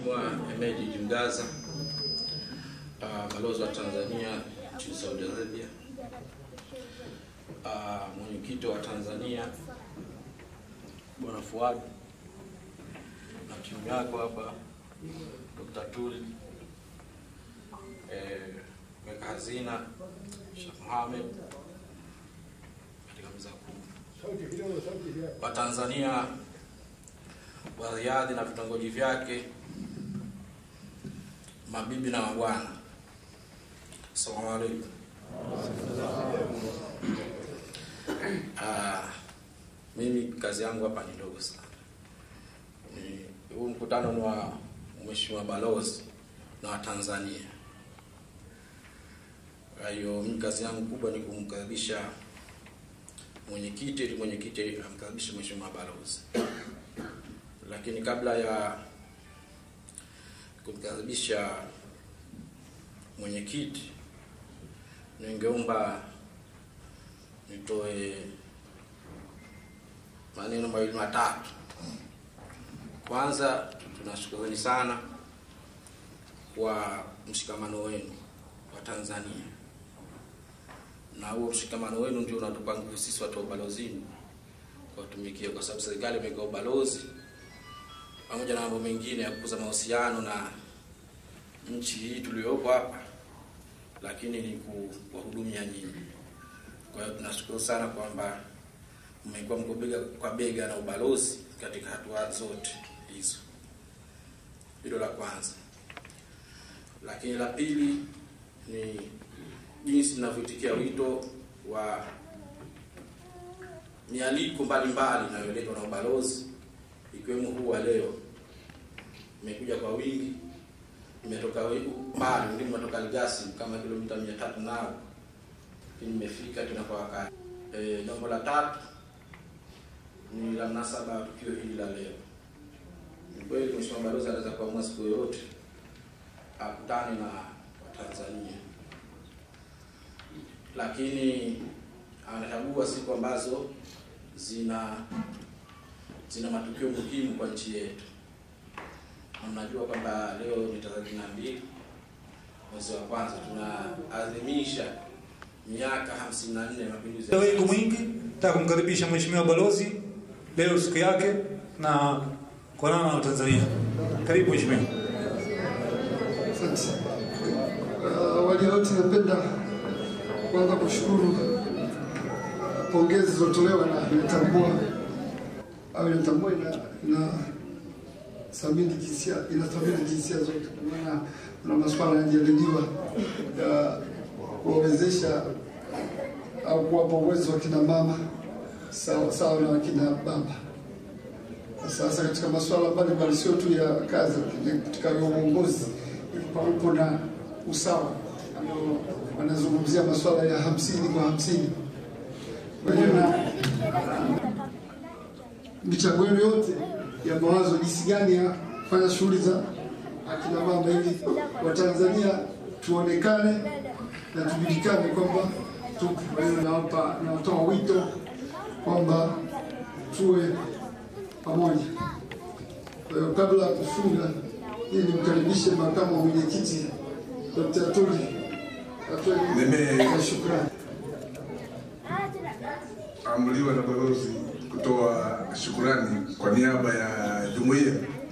Mheshimiwa Hemed Jimgaza, uh, balozi wa Tanzania nchini Saudi Arabia, uh, mwenyekiti wa Tanzania Bwana Fuad na timu yako hapa, Dr. Tuli, eh, mweka hazina Sheikh Mohamed katika meza kuu wa Tanzania wa Riyadh na vitongoji vyake, mabibi na mabwana, assalamu alaikum. Ah, mimi kazi yangu hapa ni ndogo sana. Ni huu mkutano ni wa mheshimiwa balozi na wa Tanzania. Kwa hiyo mimi kazi yangu kubwa ni kumkaribisha mwenyekiti ili mwenyekiti amkaribishe mheshimiwa balozi lakini kabla ya kumkaribisha mwenyekiti, ningeomba nitoe maneno mawili matatu. Kwanza, tunashukuruni sana kwa mshikamano wenu wa Tanzania, na huo mshikamano wenu ndio unatupa nguvu sisi watu wa ubalozini kuwatumikia, kwa sababu serikali imeweka ubalozi pamoja na mambo mengine ya kukuza mahusiano na nchi hii tuliyopo hapa, lakini ni kuwahudumia nyinyi. Kwa hiyo tunashukuru sana kwamba mmekuwa mko bega kwa bega na ubalozi katika hatua zote hizo. Hilo la kwanza, lakini la pili ni jinsi ninavyoitikia wito wa mialiko mbalimbali inayoletwa na ubalozi ikiwemo huu wa leo. Imekuja kwa wingi, imetoka mbali, wengine imetoka Ligasi kama kilomita mia tatu nao, lakini imefika tena kwa wakati. E, jambo la tatu ni la mnasaba wa tukio hili la leo. Ni kweli Mheshimiwa Balozi anaweza kuamua siku yoyote akutane na Watanzania, lakini anachagua siku ambazo zina zina matukio muhimu kwa nchi yetu. Na mnajua kwamba leo ni tarehe na mbili mwezi wa kwanza tunaadhimisha miaka 54 ya mapinduzi ya Wengu mwingi nataka kumkaribisha mheshimiwa balozi leo siku yake na kuonana na Watanzania. Karibu mheshimiwa. Asante. Uh, Awali ya yote napenda kwanza kushukuru pongezi zilizotolewa na inatambua au inatambua ina, ina thamini jinsia inathamini jinsia zote, kwa maana kuna masuala yanajadiliwa ya kuwawezesha au kuwapa uwezo wa kina mama sawa sawa na wakina baba. Sasa katika masuala mbalimbali, sio tu ya kazi, lakini katika uongozi pawepo na usawa. Ndio wanazungumzia masuala ya hamsini kwa hamsini. Kwa hiyo na michango yenu yote ya mawazo, jinsi gani ya kufanya shughuli za akina mama ili Watanzania tuonekane na tujulikane kwamba tupo. Kwa hiyo nawapa, nawatoa wito kwamba tuwe pamoja. Kwa hiyo kabla ya kufunga, ili nimkaribishe makamu wa mwenyekiti Dr. Tuli atoe Nime- na shukrani. amriwa na balozi kutoa shukurani kwa niaba ya jumuiya.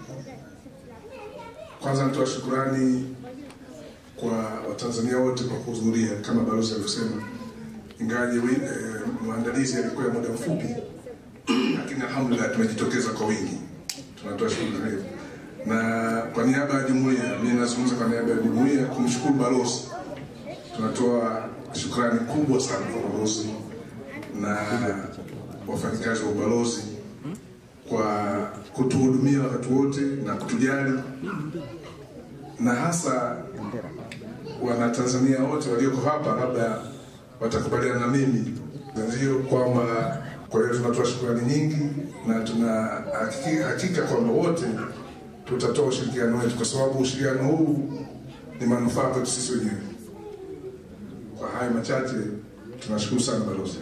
Kwanza natoa shukurani kwa Watanzania wote kwa kuhudhuria kama balozi alivyosema, ingawaje wi- eh, maandalizi yalikuwa ya muda mfupi, lakini alhamdulillah tumejitokeza kwa wingi. Tunatoa shukrani hiyo, na kwa niaba ya jumuiya, mimi nazungumza kwa niaba ya jumuiya kumshukuru balozi. Tunatoa shukrani kubwa sana kwa balozi na wafanyakazi wa ubalozi kwa kutuhudumia wakati wote na kutujali, na hasa Wanatanzania wote walioko hapa labda watakubaliana na mimi ndio kwamba, kwa hiyo tunatoa shukrani nyingi na tuna hakiki- hakika kwamba wote tutatoa ushirikiano wetu, kwa sababu ushirikiano huu ni manufaa kwetu sisi wenyewe. Kwa haya machache, tunashukuru sana balozi.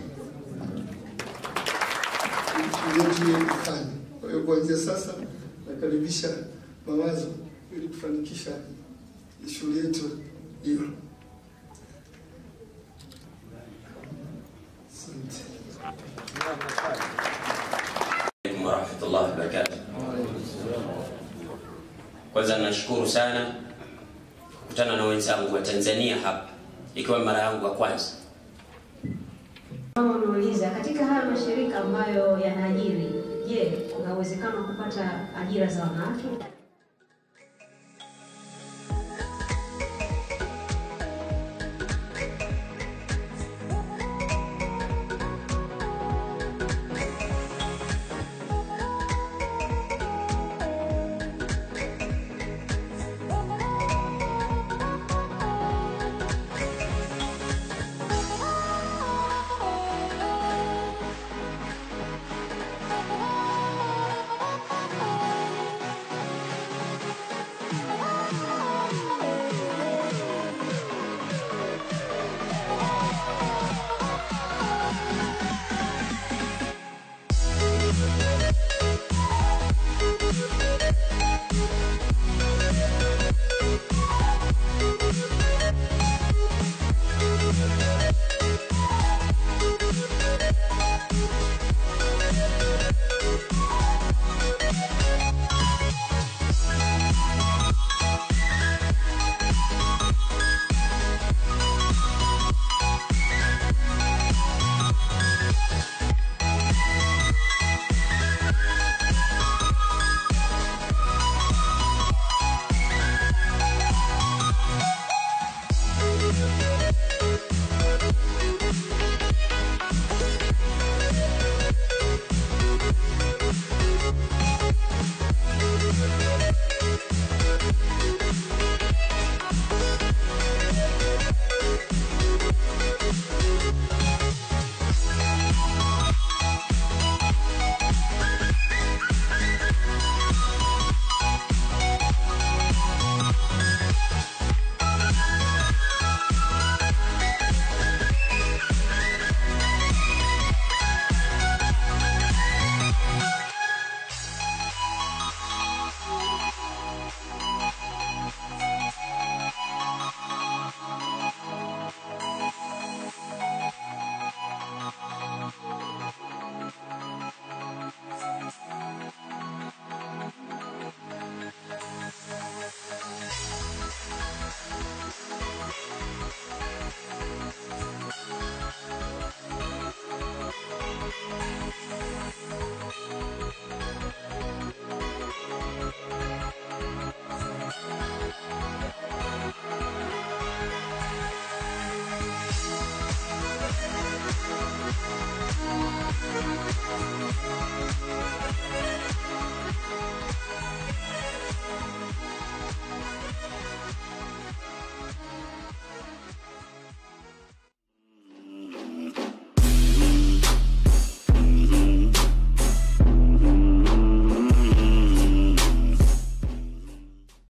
yetu ya kufanya. Kwa hiyo kuanzia sasa nakaribisha mawazo ili kufanikisha shughuli yetu hiyo. Asante. alaikum warahmatullahi wabarakatuh. Kwanza nashukuru sana kukutana na wenzangu wa Tanzania hapa, ikiwa mara yangu ya kwanza. Kama unauliza katika haya mashirika ambayo yanaajiri, je, kuna uwezekano wa kupata ajira za wanawake?